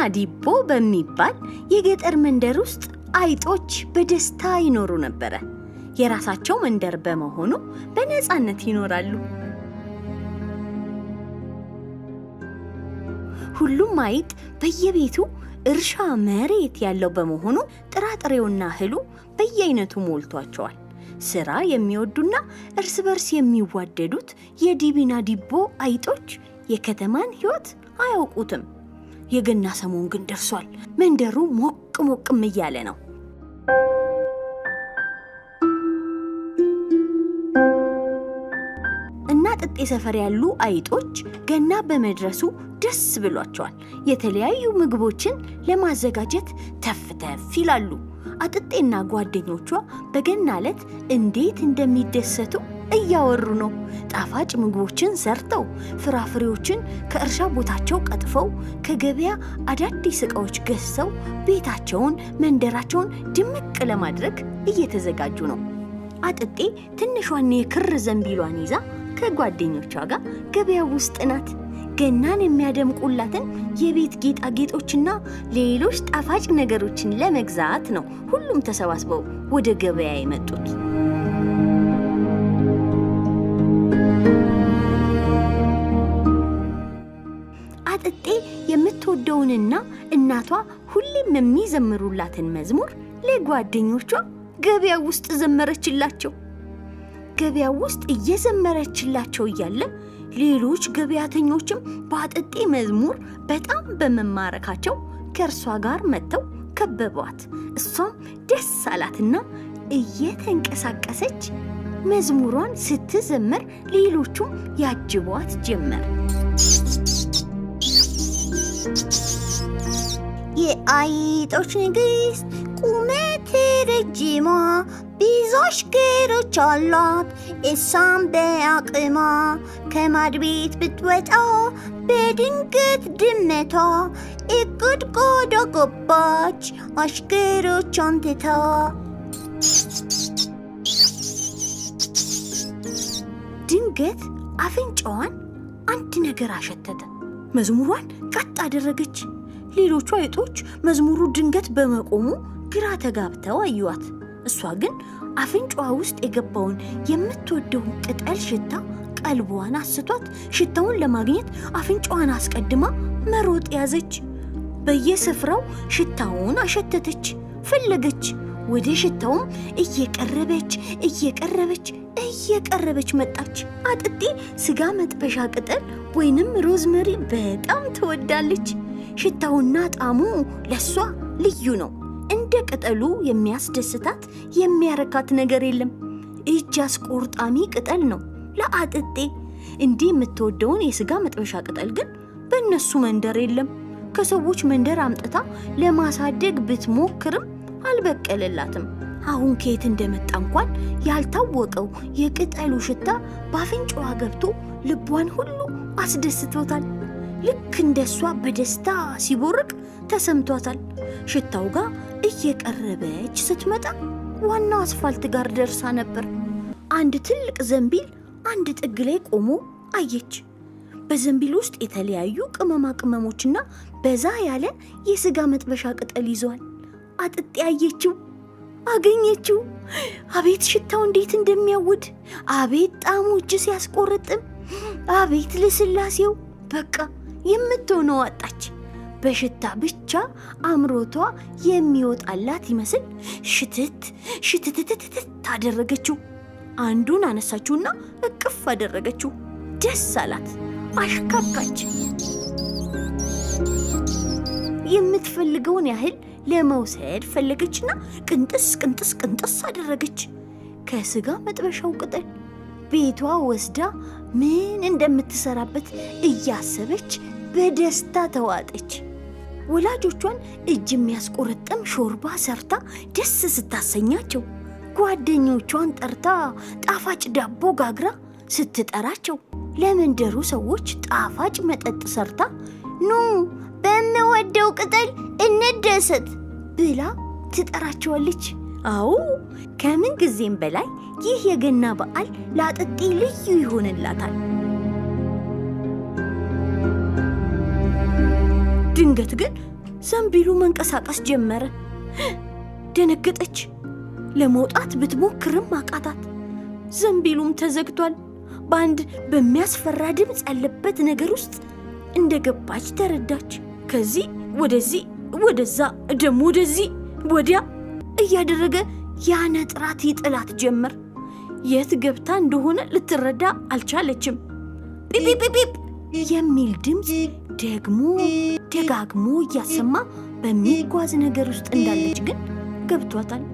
ዲቦ በሚባል የገጠር መንደር ውስጥ አይጦች በደስታ ይኖሩ ነበረ። የራሳቸው መንደር በመሆኑ በነፃነት ይኖራሉ። ሁሉም አይጥ በየቤቱ እርሻ መሬት ያለው በመሆኑ ጥራጥሬውና እህሉ በየአይነቱ ሞልቷቸዋል። ስራ የሚወዱና እርስ በርስ የሚዋደዱት የዲቢና ዲቦ አይጦች የከተማን ሕይወት አያውቁትም። የገና ሰሞን ግን ደርሷል። መንደሩ ሞቅ ሞቅም እያለ ነው። እና ጥጤ ሰፈር ያሉ አይጦች ገና በመድረሱ ደስ ብሏቸዋል። የተለያዩ ምግቦችን ለማዘጋጀት ተፍ ተፍ ይላሉ። አጥጤና ጓደኞቿ በገና ዕለት እንዴት እንደሚደሰቱ እያወሩ ነው። ጣፋጭ ምግቦችን ሰርተው ፍራፍሬዎችን ከእርሻ ቦታቸው ቀጥፈው ከገበያ አዳዲስ ዕቃዎች ገዝተው ቤታቸውን፣ መንደራቸውን ድምቅ ለማድረግ እየተዘጋጁ ነው። አጥጤ ትንሿን የክር ዘንቢሏን ይዛ ከጓደኞቿ ጋር ገበያ ውስጥ ናት። ገናን የሚያደምቁላትን የቤት ጌጣጌጦችና ሌሎች ጣፋጭ ነገሮችን ለመግዛት ነው ሁሉም ተሰባስበው ወደ ገበያ የመጡት። አጥጤ የምትወደውንና እናቷ ሁሌም የሚዘምሩላትን መዝሙር ለጓደኞቿ ገበያ ውስጥ ዘመረችላቸው። ገበያ ውስጥ እየዘመረችላቸው እያለ ሌሎች ገበያተኞችም በአጥጤ መዝሙር በጣም በመማረካቸው ከእርሷ ጋር መጥተው ከበቧት። እሷም ደስ አላትና እየተንቀሳቀሰች መዝሙሯን ስትዘምር ሌሎቹም ያጅቧት ጀመር። የአይጦች ንግሥት ቁመት ረጅሟ ብዙ አሽከሮች አሏት። እሷም በአቅሟ ከማድ ቤት ብትወጣ በድንገት ድመቷ እቁድ ቆዳ ገባች አሽከሮቿን ትታ። ድንገት አፍንጫዋን አንድ ነገር አሸተተ። መዝሙሯን ቀጥ አደረገች። ሌሎቹ አይጦች መዝሙሩ ድንገት በመቆሙ ግራ ተጋብተው አዩዋት። እሷ ግን አፍንጫዋ ውስጥ የገባውን የምትወደውን ቅጠል ሽታ ቀልቧን አስቷት ሽታውን ለማግኘት አፍንጫዋን አስቀድማ መሮጥ ያዘች። በየስፍራው ሽታውን አሸተተች፣ ፈለገች። ወደ ሽታውም እየቀረበች እየቀረበች እየቀረበች መጣች። አጥጤ ስጋ መጥበሻ ቅጠል ወይንም ሮዝመሪ በጣም ትወዳለች። ሽታውና ጣዕሙ ለሷ ልዩ ነው። እንደ ቅጠሉ የሚያስደስታት የሚያረካት ነገር የለም። እጅ አስቆርጣሚ ቅጠል ነው ለአጥጤ። እንዲህ የምትወደውን የስጋ መጥበሻ ቅጠል ግን በእነሱ መንደር የለም። ከሰዎች መንደር አምጥታ ለማሳደግ ብትሞክርም አልበቀለላትም። አሁን ከየት እንደመጣ እንኳን ያልታወቀው የቅጠሉ ሽታ በአፍንጫዋ ገብቶ ልቧን ሁሉ አስደስቶታል። ልክ እንደሷ በደስታ ሲቦርቅ ተሰምቷታል። ሽታው ጋር እየቀረበች ስትመጣ ዋናው አስፋልት ጋር ደርሳ ነበር። አንድ ትልቅ ዘንቢል አንድ ጥግ ላይ ቆሞ አየች። በዘንቢል ውስጥ የተለያዩ ቅመማ ቅመሞችና በዛ ያለ የስጋ መጥበሻ ቅጠል ይዘዋል። አጥጤ አየችው፣ አገኘችው። አቤት ሽታው እንዴት እንደሚያውድ! አቤት ጣዕሙ እጅ ሲያስቆርጥም! አቤት ልስላሴው! በቃ የምትሆነው አጣች። በሽታ ብቻ አምሮቷ የሚወጣላት ይመስል ሽትት ሽትትትትት አደረገችው። አንዱን አነሳችውና እቅፍ አደረገችው። ደስ አላት፣ አሽካካች። የምትፈልገውን ያህል ለመውሰድ ፈለገችና ቅንጥስ ቅንጥስ ቅንጥስ አደረገች። ከስጋ መጥበሻው ቅጠል ቤቷ ወስዳ ምን እንደምትሰራበት እያሰበች በደስታ ተዋጠች። ወላጆቿን እጅ የሚያስቆረጥም ሾርባ ሰርታ ደስ ስታሰኛቸው፣ ጓደኞቿን ጠርታ ጣፋጭ ዳቦ ጋግራ ስትጠራቸው፣ ለመንደሩ ሰዎች ጣፋጭ መጠጥ ሰርታ ኑ በምወደው ቅጠል እንደሰት ብላ ትጠራቸዋለች። አዎ ከምን ጊዜም በላይ ይህ የገና በዓል ለአጥጤ ልዩ ይሆንላታል። ድንገት ግን ዘንቢሉ መንቀሳቀስ ጀመረ። ደነገጠች። ለመውጣት ብትሞክርም አቃታት። ዘንቢሉም ተዘግቷል። በአንድ በሚያስፈራ ድምፅ ያለበት ነገር ውስጥ እንደገባች ተረዳች። ከዚህ ወደዚህ፣ ወደዛ፣ ደግሞ ወደዚህ ወዲያ እያደረገ ያነጥራት ይጥላት ጀመር። የት ገብታ እንደሆነ ልትረዳ አልቻለችም። ጲጲጲጲፕ የሚል ድምፅ ደግሞ ደጋግሞ እያሰማ በሚጓዝ ነገር ውስጥ እንዳለች ግን ገብቷታል።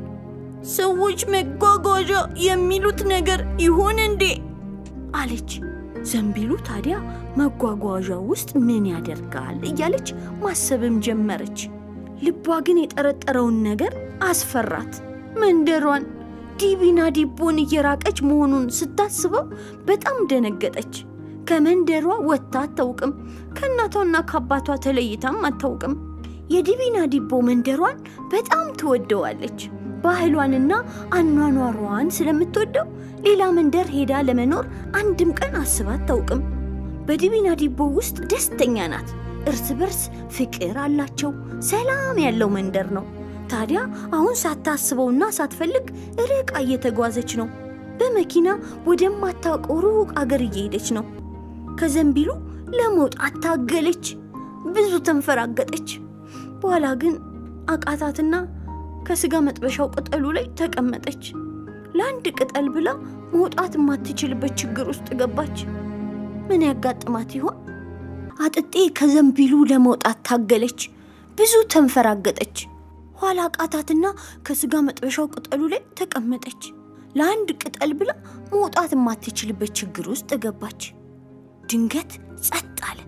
ሰዎች መጓጓዣ የሚሉት ነገር ይሆን እንዴ? አለች። ዘንቢሉ ታዲያ መጓጓዣ ውስጥ ምን ያደርጋል እያለች ማሰብም ጀመረች። ልቧ ግን የጠረጠረውን ነገር አስፈራት። መንደሯን ዲቢና ዲቦን እየራቀች መሆኑን ስታስበው በጣም ደነገጠች። ከመንደሯ ወጥታ አታውቅም። ከእናቷና ከአባቷ ተለይታም አታውቅም። የዲቢና ዲቦ መንደሯን በጣም ትወደዋለች። ባህሏንና አኗኗሯን ስለምትወደው ሌላ መንደር ሄዳ ለመኖር አንድም ቀን አስባ አታውቅም። በዲቢና ዲቦ ውስጥ ደስተኛ ናት። እርስ በርስ ፍቅር አላቸው። ሰላም ያለው መንደር ነው። ታዲያ አሁን ሳታስበውና ሳትፈልግ ርቃ እየተጓዘች ነው። በመኪና ወደማታውቀው ሩቅ አገር እየሄደች ነው። ከዘንቢሉ ለመውጣት ታገለች። ብዙ ተንፈራገጠች። በኋላ ግን አቃታትና ከስጋ መጥበሻው ቅጠሉ ላይ ተቀመጠች። ለአንድ ቅጠል ብላ መውጣት የማትችልበት ችግር ውስጥ ገባች። ምን ያጋጥማት ይሆን? አጥጤ ከዘንቢሉ ለመውጣት ታገለች። ብዙ ተንፈራገጠች። ኋላ ቃታትና ከስጋ መጥበሻው ቅጠሉ ላይ ተቀመጠች። ለአንድ ቅጠል ብላ መውጣት የማትችልበት ችግር ውስጥ ገባች። ድንገት ጸጥ አለ።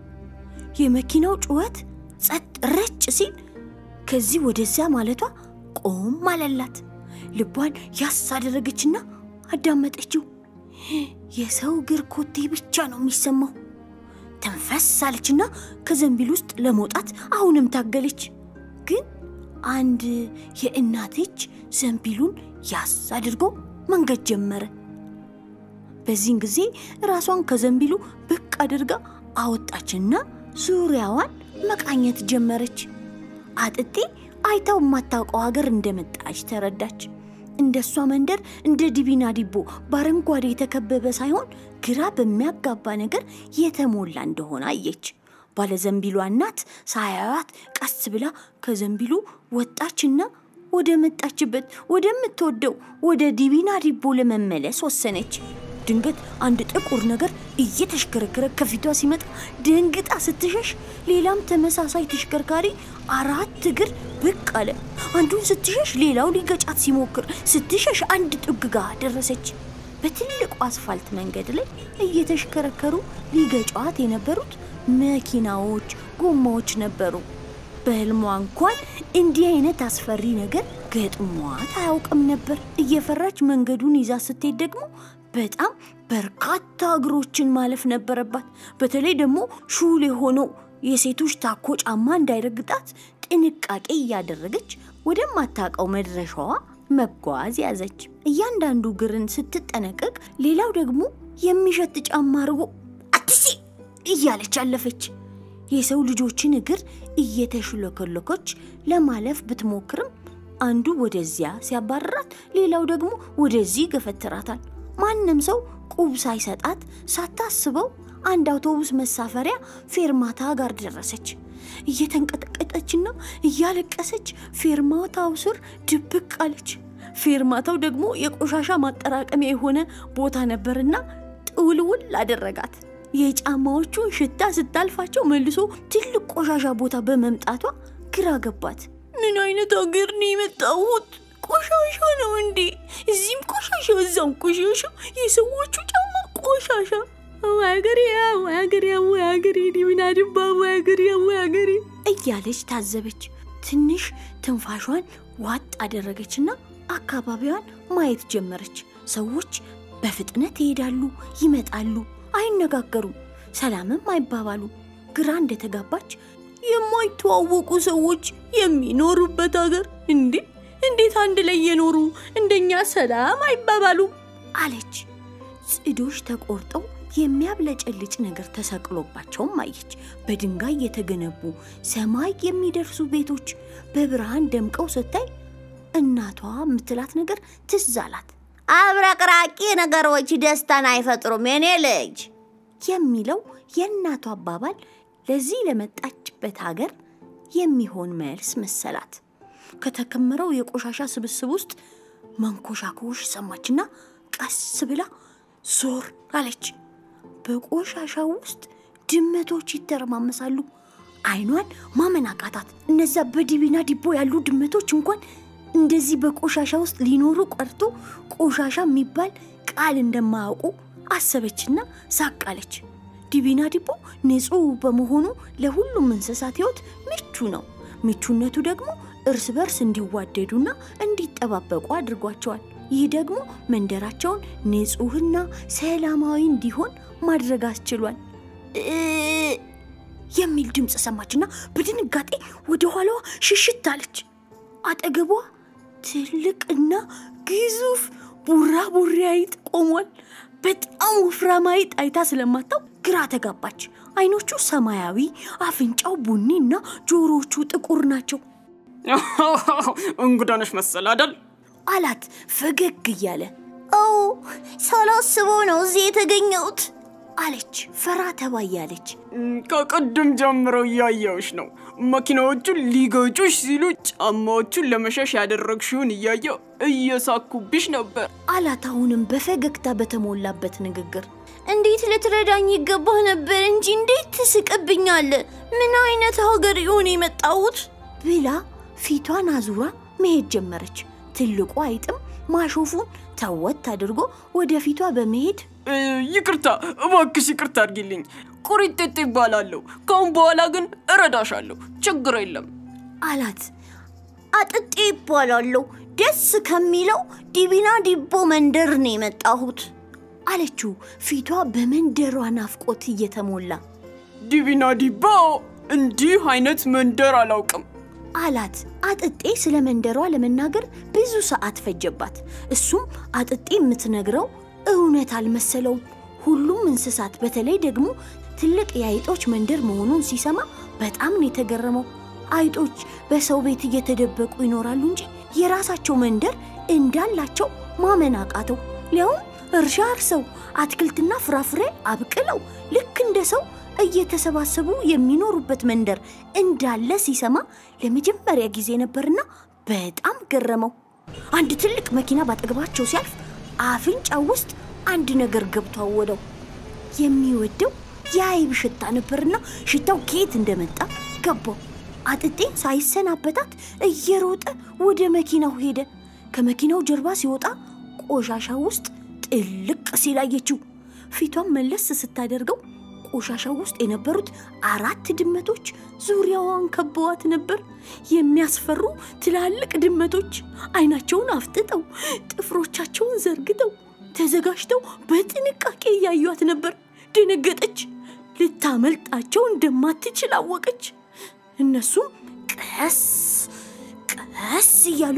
የመኪናው ጩኸት ጸጥ ረጭ ሲል ከዚህ ወደዚያ ማለቷ ቆም አለላት። ልቧን ያስ አደረገችና አዳመጠችው። የሰው እግር ኮቴ ብቻ ነው የሚሰማው። ተንፈስ አለችና ከዘንቢል ውስጥ ለመውጣት አሁንም ታገለች። ግን አንድ የእናት እጅ ዘንቢሉን ያስ አድርጎ መንገድ ጀመረ። በዚህን ጊዜ ራሷን ከዘንቢሉ ብቅ አድርጋ አወጣችና ዙሪያዋን መቃኘት ጀመረች። አጥጤ አይታው የማታውቀው ሀገር እንደመጣች ተረዳች። እንደ እሷ መንደር እንደ ዲቢና ዲቦ በአረንጓዴ የተከበበ ሳይሆን ግራ በሚያጋባ ነገር የተሞላ እንደሆነ አየች። ባለዘንቢሏ እናት ሳያዩት ቀስ ብላ ከዘንቢሉ ወጣችና ወደ መጣችበት ወደምትወደው ወደ ዲቢና ዲቦ ለመመለስ ወሰነች። ድንገት አንድ ጥቁር ነገር እየተሽከረከረ ከፊቷ ሲመጣ ደንግጣ ስትሸሽ፣ ሌላም ተመሳሳይ ተሽከርካሪ አራት እግር ብቅ አለ። አንዱን ስትሸሽ ሌላው ሊገጫት ሲሞክር፣ ስትሸሽ አንድ ጥግ ጋር ደረሰች። በትልቁ አስፋልት መንገድ ላይ እየተሽከረከሩ ሊገጫት የነበሩት መኪናዎች፣ ጎማዎች ነበሩ። በህልሟ እንኳን እንዲህ አይነት አስፈሪ ነገር ገጥሟት አያውቅም ነበር። እየፈራች መንገዱን ይዛ ስትሄድ ደግሞ በጣም በርካታ እግሮችን ማለፍ ነበረባት። በተለይ ደግሞ ሹል የሆነው የሴቶች ታኮ ጫማ እንዳይረግጣት ጥንቃቄ እያደረገች ወደማታውቀው መድረሻዋ መጓዝ ያዘች። እያንዳንዱ እግርን ስትጠነቀቅ፣ ሌላው ደግሞ የሚሸት ጫማ አድርጎ አትሲ እያለች አለፈች። የሰው ልጆችን እግር እየተሽለከለኮች ለማለፍ ብትሞክርም አንዱ ወደዚያ ሲያባርራት፣ ሌላው ደግሞ ወደዚህ ገፈትራታል። ማንም ሰው ቁብ ሳይሰጣት ሳታስበው አንድ አውቶቡስ መሳፈሪያ ፌርማታ ጋር ደረሰች። እየተንቀጠቀጠችና እያለቀሰች ፌርማታው ስር ድብቅ አለች። ፌርማታው ደግሞ የቆሻሻ ማጠራቀሚያ የሆነ ቦታ ነበርና ጥውልውል አደረጋት። የጫማዎቹን ሽታ ስታልፋቸው መልሶ ትልቅ ቆሻሻ ቦታ በመምጣቷ ግራ ገባት። ምን አይነት አገር ነው የመጣሁት? ቆሻሻ ነው እንዴ? እዚህም ቆሻሻ፣ እዛም ቆሻሻ፣ የሰዎቹ ጫማ ቆሻሻ። ወይ አገሬ፣ ወይ አገሬ፣ ወይ አገሬ፣ ዲቢና ድባ፣ ወይ አገሬ፣ ወይ አገሬ እያለች ታዘበች። ትንሽ ትንፋሿን ዋጥ አደረገችና አካባቢዋን ማየት ጀመረች። ሰዎች በፍጥነት ይሄዳሉ፣ ይመጣሉ፣ አይነጋገሩም፣ ሰላምም አይባባሉ። ግራ እንደተጋባች የማይተዋወቁ ሰዎች የሚኖሩበት አገር እንዴ! እንዴት አንድ ላይ የኖሩ እንደኛ ሰላም አይባባሉም? አለች። ጽዶች ተቆርጠው የሚያብለጨልጭ ነገር ተሰቅሎባቸውም አየች። በድንጋይ የተገነቡ ሰማይ የሚደርሱ ቤቶች በብርሃን ደምቀው ስታይ እናቷ የምትላት ነገር ትዝ አላት። አብረቅራቂ ነገሮች ደስታን አይፈጥሩም የኔ ልጅ የሚለው የእናቷ አባባል ለዚህ ለመጣችበት ሀገር የሚሆን መልስ መሰላት። ከተከመረው የቆሻሻ ስብስብ ውስጥ መንኮሻኮሽ ሰማችና ቀስ ብላ ዞር አለች። በቆሻሻው ውስጥ ድመቶች ይተረማመሳሉ። አይኗን ማመን አቃታት። እነዛ በዲቢና ዲቦ ያሉ ድመቶች እንኳን እንደዚህ በቆሻሻ ውስጥ ሊኖሩ ቀርቶ ቆሻሻ የሚባል ቃል እንደማያውቁ አሰበችና ሳቅ አለች። ዲቢና ዲቦ ንጹሕ በመሆኑ ለሁሉም እንስሳት ሕይወት ምቹ ነው። ምቹነቱ ደግሞ እርስ በርስ እንዲዋደዱና እንዲጠባበቁ አድርጓቸዋል። ይህ ደግሞ መንደራቸውን ንጹሕና ሰላማዊ እንዲሆን ማድረግ አስችሏል። የሚል ድምፅ ሰማችና በድንጋጤ ወደ ኋላዋ ሽሽት አለች። አጠገቧ ትልቅና ግዙፍ ቡራቡሬ አይጥ ቆሟል። በጣም ወፍራም አይጥ አይታ ስለማታው ግራ ተጋባች። አይኖቹ ሰማያዊ፣ አፍንጫው ቡኒ እና ጆሮዎቹ ጥቁር ናቸው እንግዳ ነሽ መሰል አይደል? አላት ፈገግ እያለ። ኦ ሳላስበው ነው እዚህ የተገኘሁት አለች ፈራ ተባ እያለች። ከቅድም ጀምረው እያየሁሽ ነው። መኪናዎቹን ሊገጩሽ ሲሉ ጫማዎቹን ለመሸሽ ያደረግሽውን እያየው እየሳኩብሽ ነበር አላት አሁንም በፈገግታ በተሞላበት ንግግር። እንዴት ልትረዳኝ ይገባህ ነበር እንጂ እንዴት ትስቅብኛለህ? ምን አይነት ሀገር ይሆን የመጣሁት? ብላ ፊቷን አዙራ መሄድ ጀመረች። ትልቁ አይጥም ማሾፉን ተወት አድርጎ ወደፊቷ በመሄድ እ፣ ይቅርታ እባክሽ ይቅርታ አድርጊልኝ። ቁሪጤጤ ይባላለሁ። ከአሁን በኋላ ግን እረዳሻለሁ። ችግር የለም። አላት። አጥጤ ይባላለሁ። ደስ ከሚለው ዲቢና ዲቦ መንደር ነው የመጣሁት አለችው ፊቷ በመንደሯ ናፍቆት እየተሞላ ዲቢና ዲባ እንዲህ አይነት መንደር አላውቅም። አላት። አጥጤ ስለ መንደሯ ለመናገር ብዙ ሰዓት ፈጀባት። እሱም አጥጤ የምትነግረው እውነት አልመሰለውም። ሁሉም እንስሳት በተለይ ደግሞ ትልቅ የአይጦች መንደር መሆኑን ሲሰማ በጣም ነው የተገረመው። አይጦች በሰው ቤት እየተደበቁ ይኖራሉ እንጂ የራሳቸው መንደር እንዳላቸው ማመን አቃተው። ሊያውም እርሻ አርሰው አትክልትና ፍራፍሬ አብቅለው ልክ እንደ ሰው እየተሰባሰቡ የሚኖሩበት መንደር እንዳለ ሲሰማ ለመጀመሪያ ጊዜ ነበርና በጣም ገረመው። አንድ ትልቅ መኪና ባጠገባቸው ሲያልፍ አፍንጫው ውስጥ አንድ ነገር ገብቶ አወደው። የሚወደው የአይብ ሽታ ነበርና ሽታው ከየት እንደመጣ ገባው። አጥጤን ሳይሰናበታት እየሮጠ ወደ መኪናው ሄደ። ከመኪናው ጀርባ ሲወጣ ቆሻሻ ውስጥ ጥልቅ ሲል አየችው። ፊቷን መለስ ስታደርገው ቆሻሻው ውስጥ የነበሩት አራት ድመቶች ዙሪያዋን ከበዋት ነበር። የሚያስፈሩ ትላልቅ ድመቶች አይናቸውን አፍጥጠው ጥፍሮቻቸውን ዘርግተው ተዘጋጅተው በጥንቃቄ እያዩት ነበር። ደነገጠች። ልታመልጣቸው እንደማትችል አወቀች። እነሱም ቀስ ቀስ እያሉ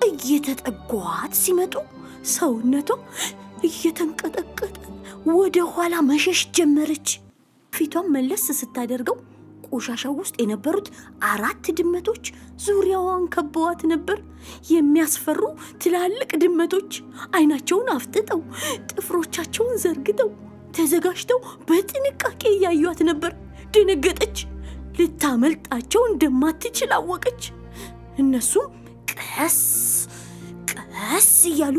እየተጠጓት ሲመጡ ሰውነቷ እየተንቀጠቀጠ ወደ ኋላ መሸሽ ጀመረች። ፊቷን መለስ ስታደርገው ቆሻሻው ውስጥ የነበሩት አራት ድመቶች ዙሪያዋን ከበዋት ነበር። የሚያስፈሩ ትላልቅ ድመቶች አይናቸውን አፍጥጠው ጥፍሮቻቸውን ዘርግተው ተዘጋጅተው በጥንቃቄ እያዩት ነበር። ደነገጠች። ልታመልጣቸው እንደማትችል አወቀች። እነሱም ቀስ ቀስ እያሉ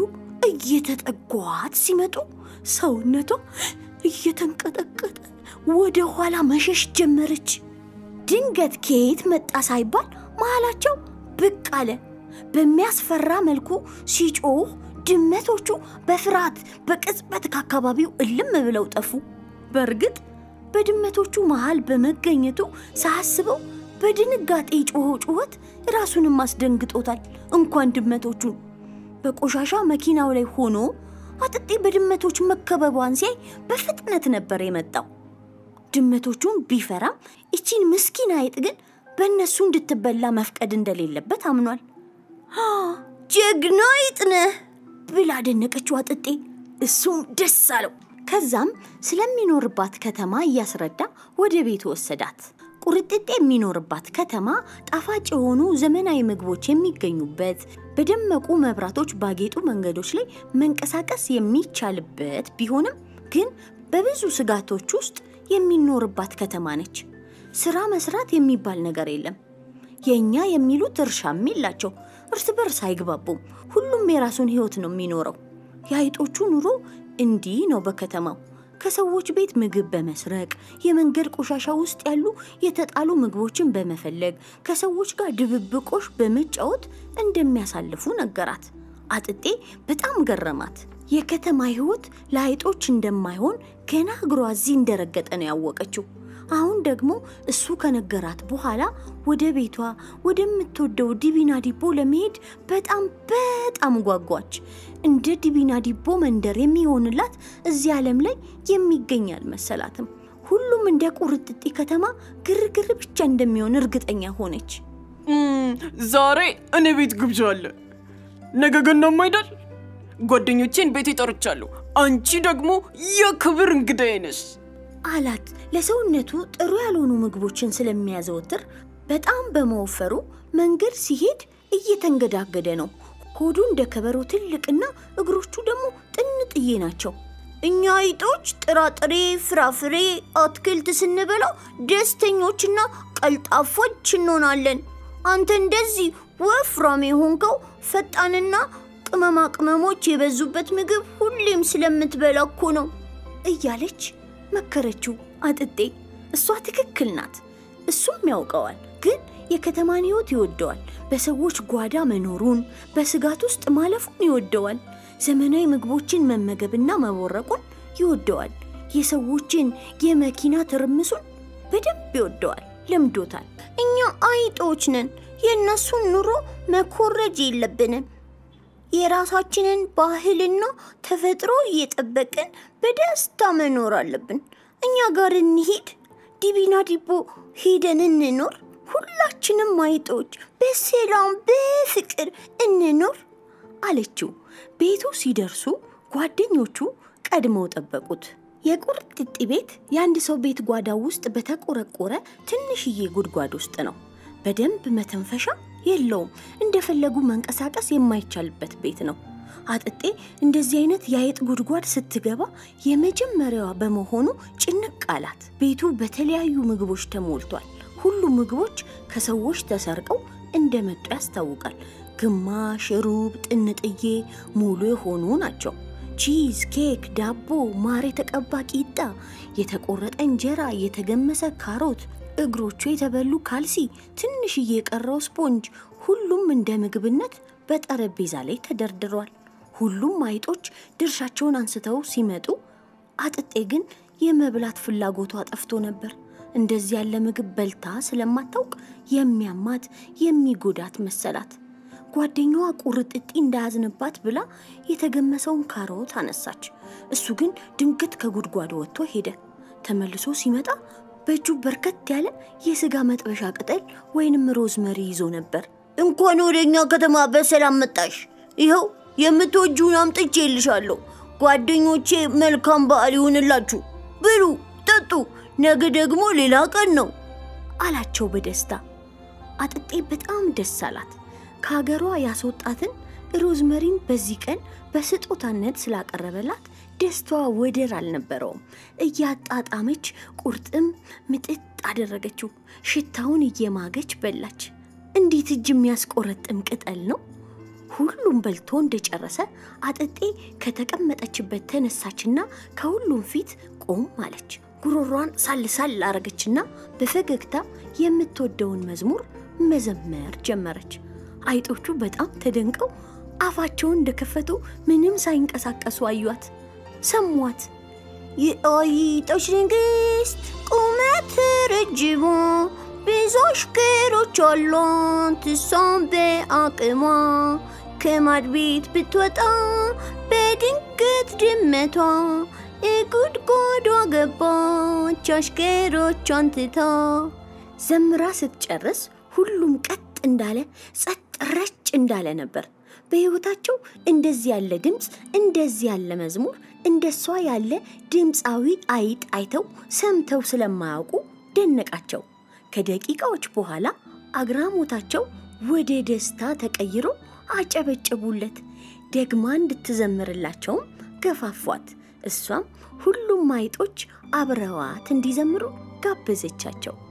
እየተጠጓት ሲመጡ ሰውነቷ እየተንቀጠቀጠ ወደ ኋላ መሸሽ ጀመረች። ድንገት ከየት መጣ ሳይባል መሃላቸው ብቅ አለ። በሚያስፈራ መልኩ ሲጮህ ድመቶቹ በፍርሃት በቅጽበት ከአካባቢው እልም ብለው ጠፉ። በእርግጥ በድመቶቹ መሃል በመገኘቱ ሳያስበው በድንጋጤ ጮኸው ጩኸት ራሱንም አስደንግጦታል። እንኳን ድመቶቹን በቆሻሻ መኪናው ላይ ሆኖ አጥጤ በድመቶች መከበቧን ሲያይ በፍጥነት ነበር የመጣው። ድመቶቹን ቢፈራም ይቺን ምስኪን አይጥ ግን በእነሱ እንድትበላ መፍቀድ እንደሌለበት አምኗል። አ፣ ጀግና አይጥ ነህ። ብላ አደነቀችው አጥጤ። እሱም ደስ አለው። ከዛም ስለሚኖርባት ከተማ እያስረዳ ወደ ቤቱ ወሰዳት። ቁርጥጤ የሚኖርባት ከተማ ጣፋጭ የሆኑ ዘመናዊ ምግቦች የሚገኙበት በደመቁ መብራቶች ባጌጡ መንገዶች ላይ መንቀሳቀስ የሚቻልበት ቢሆንም ግን በብዙ ስጋቶች ውስጥ የሚኖርባት ከተማ ነች። ስራ መስራት የሚባል ነገር የለም። የእኛ የሚሉት እርሻም የላቸው። እርስ በርስ አይግባቡም። ሁሉም የራሱን ህይወት ነው የሚኖረው። የአይጦቹ ኑሮ እንዲህ ነው በከተማው ከሰዎች ቤት ምግብ በመስረቅ የመንገድ ቆሻሻ ውስጥ ያሉ የተጣሉ ምግቦችን በመፈለግ ከሰዎች ጋር ድብብቆሽ በመጫወት እንደሚያሳልፉ ነገራት። አጥጤ በጣም ገረማት። የከተማ ህይወት ለአይጦች እንደማይሆን ገና እግሯ እዚህ እንደረገጠ ነው ያወቀችው። አሁን ደግሞ እሱ ከነገራት በኋላ ወደ ቤቷ ወደምትወደው ዲቢና ዲቦ ለመሄድ በጣም በጣም ጓጓች። እንደ ዲቢና ዲቦ መንደር የሚሆንላት እዚህ ዓለም ላይ የሚገኝ አልመሰላትም። ሁሉም እንደ ቁርጥጤ ከተማ ግርግር ብቻ እንደሚሆን እርግጠኛ ሆነች። እም፣ ዛሬ እኔ ቤት ግብዣ አለ። ነገ ገናም አይደል? ጓደኞቼን ቤቴ ጠርቻለሁ። አንቺ ደግሞ የክብር እንግዳዬ ነሽ። አላት። ለሰውነቱ ጥሩ ያልሆኑ ምግቦችን ስለሚያዘወትር በጣም በመወፈሩ መንገድ ሲሄድ እየተንገዳገደ ነው። ሆዱ እንደ ከበሮ ትልቅና እግሮቹ ደግሞ ጥንጥዬ ናቸው። እኛ አይጦች ጥራጥሬ፣ ፍራፍሬ፣ አትክልት ስንበላ ደስተኞችና ቀልጣፎች እንሆናለን። አንተ እንደዚህ ወፍራም የሆንከው ፈጣንና ቅመማ ቅመሞች የበዙበት ምግብ ሁሌም ስለምትበላ እኮ ነው እያለች መከረችው አጥጤ። እሷ ትክክል ናት፣ እሱም ያውቀዋል። ግን የከተማን ሕይወት ይወደዋል። በሰዎች ጓዳ መኖሩን፣ በስጋት ውስጥ ማለፉን ይወደዋል። ዘመናዊ ምግቦችን መመገብና መቦረቁን ይወደዋል። የሰዎችን የመኪና ትርምሱን በደንብ ይወደዋል፣ ለምዶታል። እኛ አይጦች ነን። የእነሱን ኑሮ መኮረጅ የለብንም። የራሳችንን ባህልና ተፈጥሮ እየጠበቅን በደስታ መኖር አለብን። እኛ ጋር እንሂድ፣ ዲቢና ዲቦ ሄደን እንኖር። ሁላችንም አይጦች በሰላም በፍቅር እንኖር አለችው። ቤቱ ሲደርሱ ጓደኞቹ ቀድመው ጠበቁት። የቁርጥጤ ቤት የአንድ ሰው ቤት ጓዳ ውስጥ በተቆረቆረ ትንሽዬ ጉድጓድ ውስጥ ነው። በደንብ መተንፈሻ የለውም። እንደፈለጉ መንቀሳቀስ የማይቻልበት ቤት ነው። አጥጤ እንደዚህ አይነት የአይጥ ጉድጓድ ስትገባ የመጀመሪያዋ በመሆኑ ጭንቅ አላት። ቤቱ በተለያዩ ምግቦች ተሞልቷል። ሁሉም ምግቦች ከሰዎች ተሰርቀው እንደመጡ ያስታውቃል። ግማሽ፣ ሩብ፣ ጥንጥዬ፣ ሙሉ የሆኑ ናቸው። ቺዝ፣ ኬክ፣ ዳቦ፣ ማር የተቀባ ቂጣ፣ የተቆረጠ እንጀራ፣ የተገመሰ ካሮት፣ እግሮቹ የተበሉ ካልሲ፣ ትንሽዬ የቀረው ስፖንጅ፣ ሁሉም እንደ ምግብነት በጠረጴዛ ላይ ተደርድሯል። ሁሉም አይጦች ድርሻቸውን አንስተው ሲመጡ፣ አጥጤ ግን የመብላት ፍላጎቷ ጠፍቶ ነበር። እንደዚህ ያለ ምግብ በልታ ስለማታውቅ የሚያማት የሚጎዳት መሰላት። ጓደኛዋ ቁርጥጤ እንዳያዝንባት ብላ የተገመሰውን ካሮት አነሳች። እሱ ግን ድንገት ከጉድጓዱ ወጥቶ ሄደ። ተመልሶ ሲመጣ በእጁ በርከት ያለ የስጋ መጥበሻ ቅጠል ወይንም ሮዝመሪ ይዞ ነበር። እንኳን ወደ እኛ ከተማ በሰላም መጣሽ። ይኸው የምትወጂውን አምጥቼ ይልሻለሁ። ጓደኞቼ መልካም በዓል ይሁንላችሁ። ብሉ፣ ጠጡ። ነገ ደግሞ ሌላ ቀን ነው አላቸው በደስታ። አጥጤ በጣም ደስ አላት። ከሀገሯ ያስወጣትን ሮዝመሪን በዚህ ቀን በስጦታነት ስላቀረበላት ደስታዋ ወደር አልነበረውም። እያጣጣመች ቁርጥም ምጥጥ አደረገችው። ሽታውን እየማገች በላች። እንዴት እጅ የሚያስቆረጥም ቅጠል ነው! ሁሉም በልቶ እንደጨረሰ አጥጤ ከተቀመጠችበት ተነሳችና ከሁሉም ፊት ቆም አለች። ጉሮሯን ሳልሳል አረገችና በፈገግታ የምትወደውን መዝሙር መዘመር ጀመረች። አይጦቹ በጣም ተደንቀው አፋቸውን እንደከፈቱ ምንም ሳይንቀሳቀሱ አዩት፣ ሰሟት። የአይጦች ንግሥት ቁመት ረጅሟ ብዙ አሽከሮች አሏት እሷም በአቅሟ ከማድ ቤት ብትወጣ በድንገት ድመቷ እጉድጓዷ ገባች አሽከሮቿን ትታ። ዘምራ ስትጨርስ ሁሉም ቀጥ እንዳለ ጸጥ ረጭ እንዳለ ነበር። በሕይወታቸው እንደዚህ ያለ ድምፅ፣ እንደዚህ ያለ መዝሙር፣ እንደሷ ያለ ድምፃዊ አይጥ አይተው ሰምተው ስለማያውቁ ደነቃቸው። ከደቂቃዎች በኋላ አግራሞታቸው ወደ ደስታ ተቀይሮ አጨበጨቡለት። ደግማ እንድትዘምርላቸውም ገፋፏት። እሷም ሁሉም አይጦች አብረዋት እንዲዘምሩ ጋበዘቻቸው።